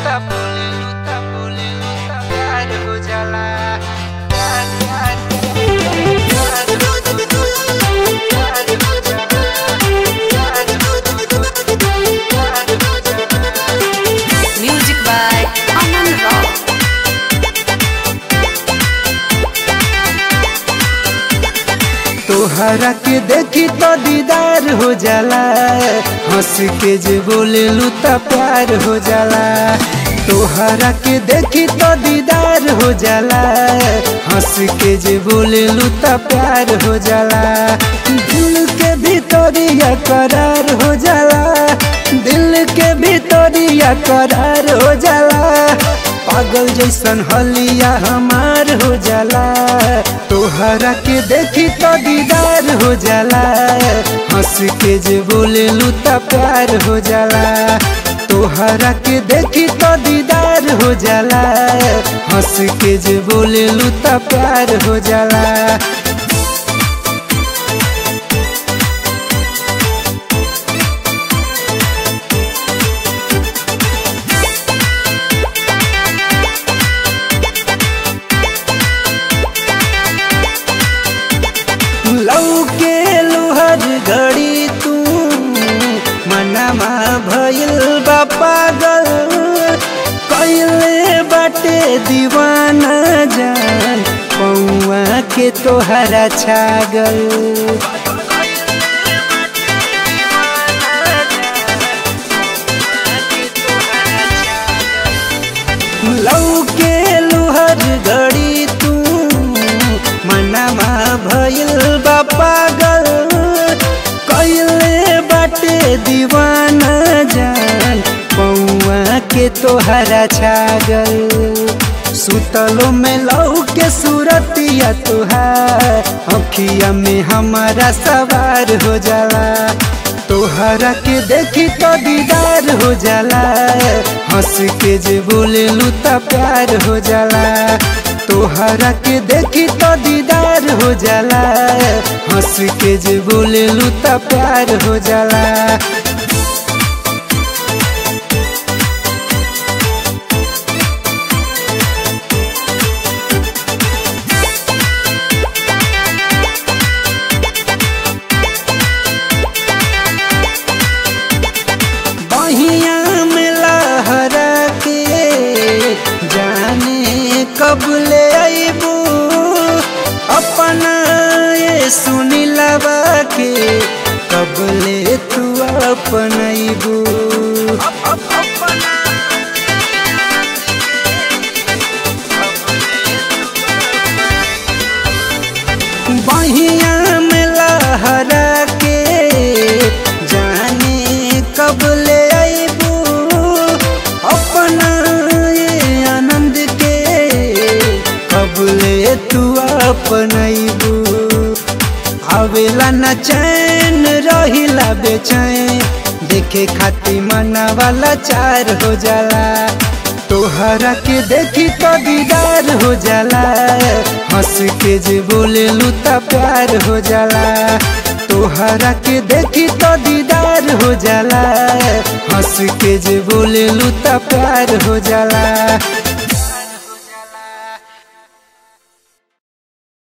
लूता बोले लूता बोले लूता प्यार हो जाला प्यार प्यार प्यार हो प्यार हो जाला प्यार हो प्यार हो जाला Music by Aman Rao. तोहरा के देखी तो दीदार हो जाला हंस के जे बोले लूता प्यार हो जाला तोहरा के देखी तो दीदार हो जाला हंस के जे बोले लूता प्यार हो जाला दिल के भीतरिया करार हो जाला दिल के भीतरिया करार हो जाला पागल जैसन हलिया हमार हो जाला तोहरा के देखी तो दीदार हो जाला हंस के जे बोले लूता प्यार हो जाला तोहरा के देखी तो दीदार हो जाला हंस के जे बोले लूता प्यार हो जाला लौके लोहर घड़ी तू मनमा भइल बा पागल कैले बाटे दीवाना जान पौआ के तोहरा छागल लौके लोहर घड़ी तू मनमा भइल बा पागल कैले बाटे दीवाना जान पौआ के तोहरा छागल सुतलो में लौ के सूरतिया तुहार अखिया में हमारा सवार हो जाला तोहरा के देखी तो दीदार हो जाला हंस के जे बोले लूता प्यार हो जाला तोहरा के देखी तो दीदार हो जाला हंस के जे बोले लूता प्यार हो जाला बहिया में लहरा के जाने कब ले अबू अपना ये सुनी लबा के कब ले तू अपनैबू बहिया में लहरा के जाने कब ले अबू अपना ये आनंद के कब ले तू अपनैबू आवेला न चैन रहिला बेचैन देखे खाती मना वाला चार हो जाला तोहरा के देखी तो दीदार हो जाला हंस के जे बोले लूता प्यार हो जाला तोहरा के देखी तो दीदार हो जाला हंस के जे बोले लूता प्यार हो जाला